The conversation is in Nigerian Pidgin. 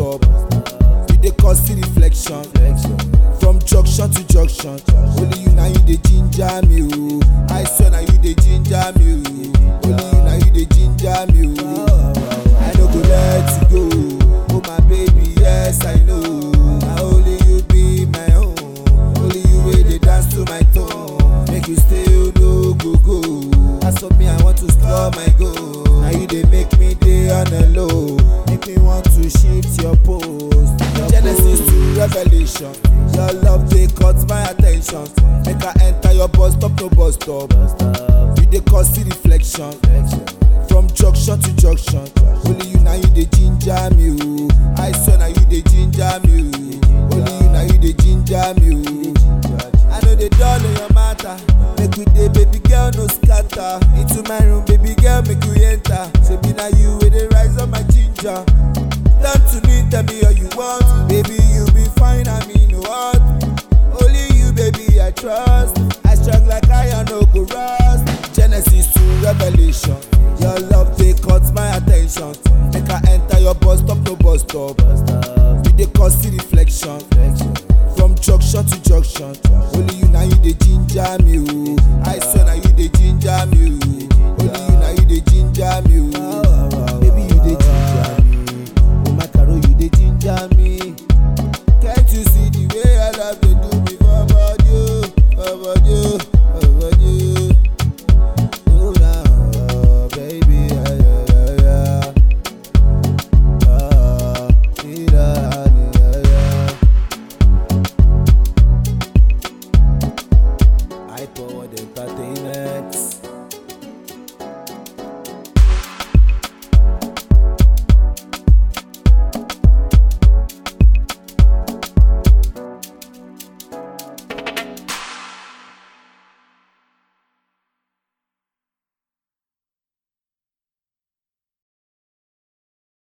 stop. You dey cause the reflection. From junction to junction, only you now you dey ginger me o. I swear na you dey ginger me o. Only you now you dey ginger me o. I no go let you go, oh my baby, yes I know. Na only you be my own, only you wey dey dance to my tone. Make you stay o no go go. As for me, I want to score my goal. Now you dey make me dey on the low, make me want to shift your post. Genesis to Revelation, your love dey cut my attention. Make I enter your bus stop, no bus stop. You dey cause the reflection. From junction to junction, only you now you dey ginger me o. I swear na you dey ginger me o. Only you now you dey ginger me o. I know they dull on your matter. Make we dey, baby girl, no scatter. Into my room, baby girl, make you enter. Say be na you wey dey rise up my ginger. Turn to me, tell me all you want. Baby, you be fine, I mean no what. Only you, baby, I trust. I strong like iron, no go rust. Genesis to Revelation. Your love they cut my attention. Make I enter your bus stop, no bus stop. You dey cause the reflection. From junction to junction, only you now you dey ginger me o. I swear na you dey ginger me o. Only you now you dey ginger me o. Baby